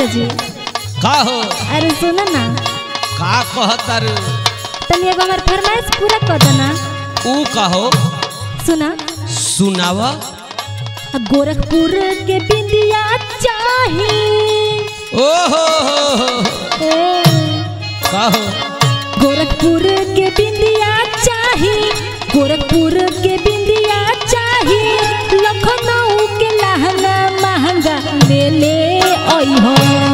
जी का हो अरे सुनो ना का कहतर तनी एगो हमार फरमाइश पूरा कर दो ना ऊ कहो सुना सुनाव गोरखपुर के बिंदिया चाही ओ हो हो हो ए, कहो गोरखपुर के बिंदिया चाही गोरखपुर के बिंदिया चाही लखनऊ के लहंगा महंगा ले ले आई हो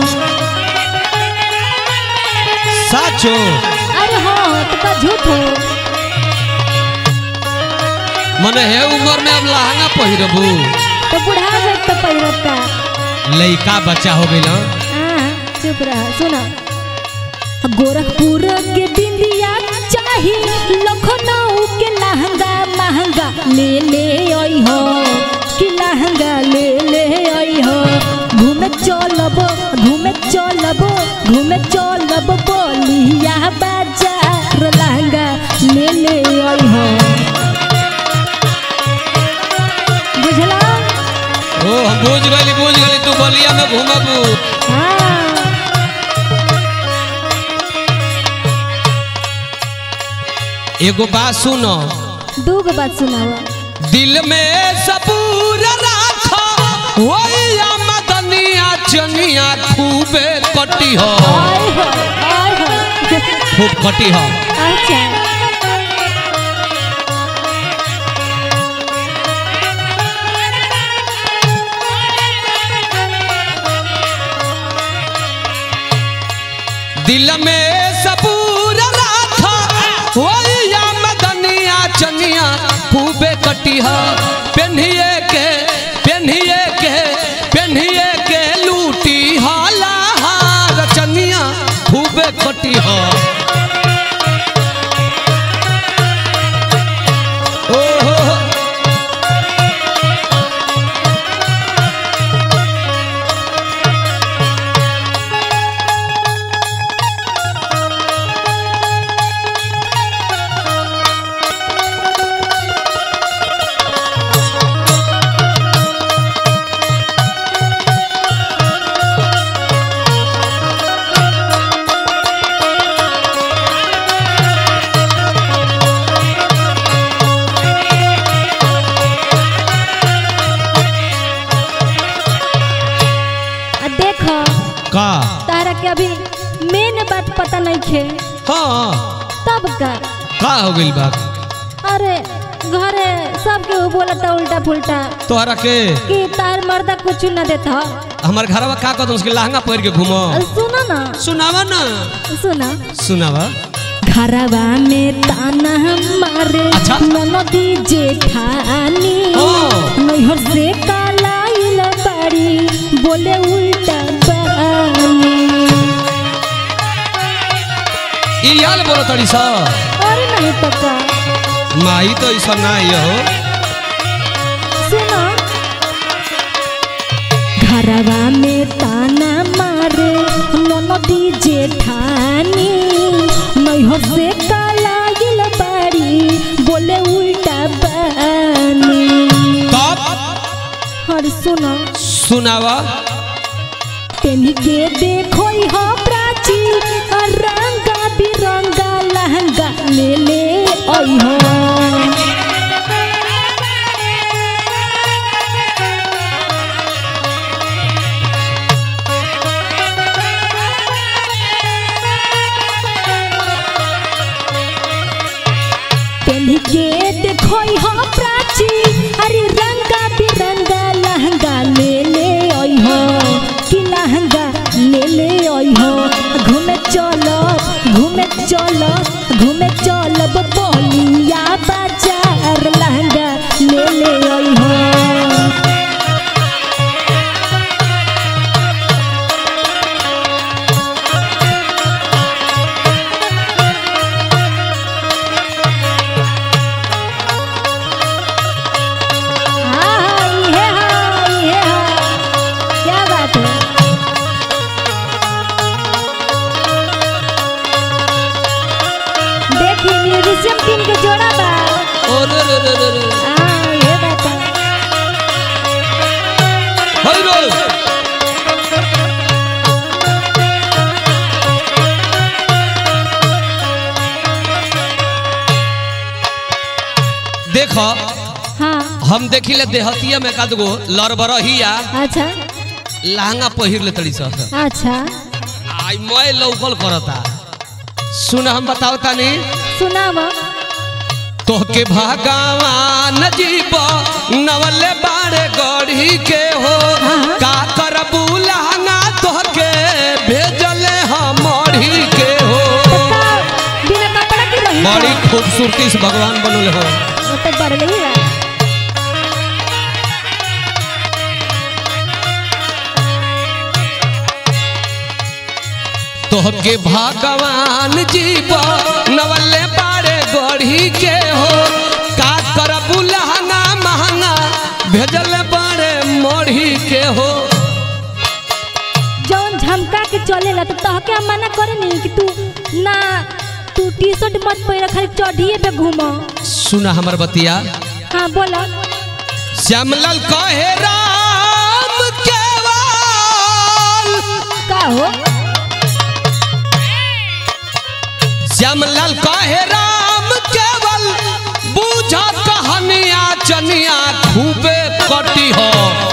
साचो अरे हाँ तो का झूठ हो मने हे उम्र में अब लहंगा पहिरबू तो बुढ़ा गए तो पहिरत का लइका बच्चा हो गइल हं? हाँ, चुप रहा सुना गोरखपुर के बिंदिया चाही लखनऊ के लहंगा महंगा ले ले आई हो कि लहंगा ले ले आई हो घूमे चलब घूमे चलब घूमे चलब बोलिया बाजार लहंगा ले ले आई हो बुझला ओ हम बुझ गइली बुझ गइली तू बलिया में घूमबू हाँ एगो बात सुनो दू गो बात सुनावा दिल में सबूर राखो ओया मदनिया चनिया खूबे कटी हो आय हो आय हो खूब कटी हो अच्छा दिल में सबूर राखो ओया मदनिया चनिया खूबे कटी हो पेन्हिए के पेन्हिए के पेन्हिए के लूटी हाला हार चनिया खूबे कटी हो ओहो आ देखो का तारा के अभी मेन बात पता नहीं खे हाँ तब का का हो गइल बा अरे घरे सबके वो बोलता उल्टा पुल्टा तोहरा के कि तार मर्दा कुछ न देता हमार घरवा का कहत उसके लहंगा पहिर के घूमो सुनो ना सुनावा ना सुना सुनावा घरवा में ताना मारे अच्छा। नदी जेठानी हाँ। नैहर से कालाइल बाड़ी बोले उल्टा बानी ई याल बोलो तड़ी सा अरे नहीं तो का माई तो ऐसा ना ही हो सुनो घरवा में ताना मारे ननदी जेठानी नैहर से कालाइल बाड़ी बोले उल्टा बानी तब और सुनो सुनावा तेनी के देखो हो प्राची और रंगा बिरंगा लहंगा ले ले आई हो तेनी के देखो हो प्राची अरे रंगा बिरंगा लहंगा ले ले आई हो कि लहंगा ले ले आई हो घूमे चलो घूमे चलो घूमे चलब बोलिया देखो हाँ हम देखिले देहतिया में का गो लरबरहिया अच्छा लहंगा पहिर ले तड़ी सा अच्छा आई मैं लौकल करता सुन हम बताओ तानी सुनाव तोहके भगवान जीव नवले बाड़े गढ़ी के हो हाँ। का करबू लहंगा तोहके भेजले हम मढ़ी के हो तो बिना कपड़ा के रही बड़ी खूबसूरती से भगवान बनल हो वो तो बढ़ गई है तोहके भगवान जीव नवले बाड़े गढ़ी के हो का करबू लहंगा महंगा भेजले बाड़े मढ़ी के हो जौन झमका के चलेला तो तहके हम मना करे नहीं कि तू ना तू टी शर्ट मत पहिर खाली चढ़िए पे घूमो सुना हमर बतिया हाँ बोला श्यामलाल कहे राम केवल का हो श्यामलाल कहे राम केवल बूझा कहानिया चनिया खूबे कटी हो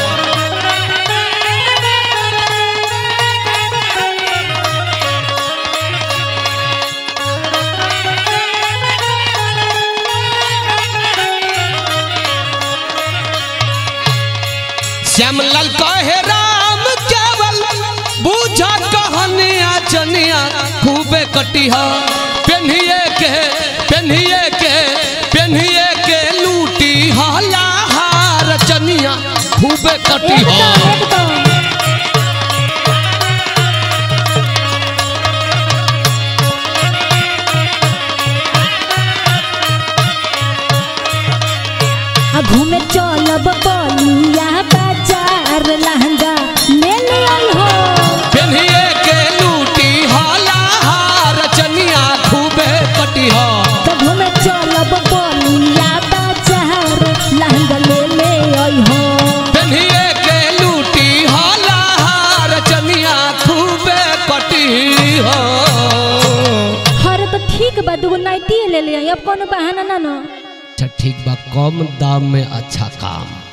श्यामलाल कहे राम केवल बूझा कहानिया चनिया खूबे कटी हो पेन्हिए के पेन्हिए के पेन्हिए के लूटी हला हार चनिया खूबे कटी हो एकदम एकदम आ घूमे चलब बलिया बाजार लहंगा ले लियल हो पेन्हिए के लूटी हला हार चनिया खूबे कटी हो तो घूमे चलब बलिया बाजार लहंगा ले ले आई हो पेन्हिए के लूटी हला हार चनिया खूबे कटी हो हर तो ठीक बा दूगो नाइटी ले ले आई अब कोनो बहाना ना ना अच्छा ठीक बा कम दाम में अच्छा काम